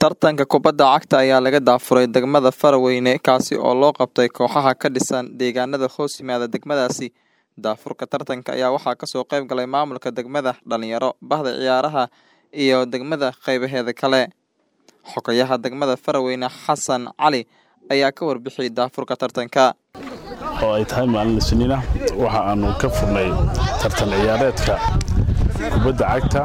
Tartanka kubadda cagta ayaa laga daafuray degmada Faraweyne kaasi oo loo qabtay kooxaha ka dhisan deegaanada hoos yimaada degmadaasi. Daafurka tartanka ayaa waxaa kasoo qayb galay maamulka degmada, dhalinyaro, bahda ciyaaraha iyo degmada qeybaheeda kale. Xogayaha degmada Faraweyne Xasan Cali ayaa ka warbixiyay daafurka tartanka. oo ay tahay maalin isniina waxa aanu ka furnay tartan ciyaareedka kubadda cagta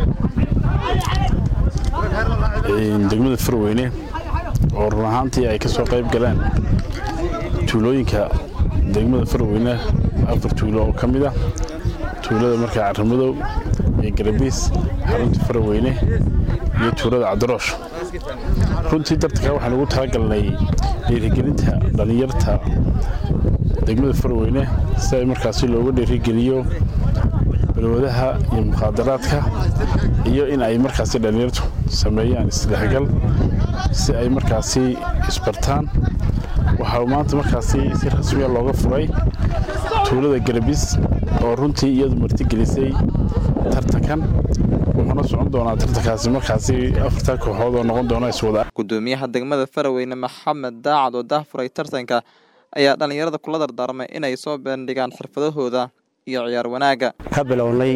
degmada farweyne oo run ahaantii ay ka soo qayb galeen tuulooyinka degmada farweyne afar tuulo oo ka mid ah tuulada markaa carramadow iyo garabiis xarunta farweyne iyo tuulada cabdiroosh runtii tartanka waxaan ugu talagalnay dhiirigelinta dhallinyarta degmada farweyne si ay markaasi looga dhiirigeliyo balwadaha iyo mukhaadaraadka iyo in ay markaasi dhallinyartu sameeyaan isdhexgal si ay markaasi isbartaan waxaa maanta markaasi si rasmiya looga furay tuulada garabis oo runtii iyadu martigelisay tartankan wuxuuna socon doonaa tartankaasi markaasi afartan kooxood oo noqon doona iswada Gudoomiyaha degmada Faraweyne Maxamed Daacad oo daafuray tartanka ayaa dhalinyarada kula dardaarmay inay soo bandhigaan xirfadahooda iyo ciyaar wanaagga. ka bilownay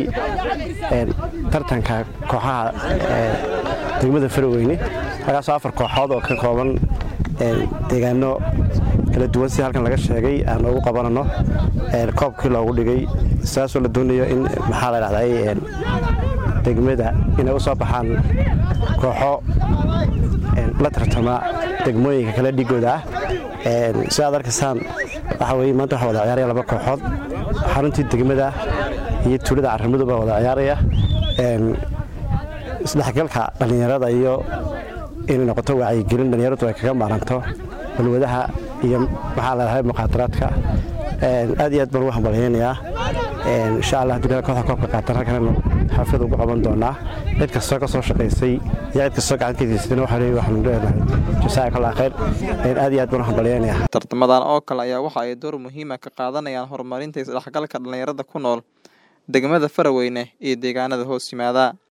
tartanka kooxaha degmada faraweyne halkaasoo afar kooxood oo ka kooban deegaano kala duwan si halkan laga sheegay aan ugu qabanano koobkii loogu dhigay saasoo la doonayo in maxaa la dhahday degmada inay u soo baxaan kooxo la tartama degmooyinka kale dhigooda ah si aad arkaysaan waxaa weye maanta waxaa wada ciyaaraya laba kooxood xaruntii degmada iyo tuulada carramadu baa wada ciyaaraya isdhexgalka dhallinyarada iyo inay noqoto wacyigelin dhallinyaradu ay kaga maaranto balwadaha iyo maxaa ladhahay muqaadaraadka aad iyo aad baan ugu hambalyaynayaa insha allah haddii kooxda koobka qaatan halkan xaflad ugu qaban doonaa cid kastoo ka soo shaqaysay iyo cid kastoo gacan ka geysatayna waxaa leeyahay waxaanu leenahay jazaaka allah khayr aad iyo aad baan u hambalyaynayaa Tartamadan oo kale ayaa waxa ay door muhiim ah ka qaadanayaan horumarinta isdhexgalka dhalinyarada ku nool degmada Faraweyne iyo deegaanada hoos yimaada.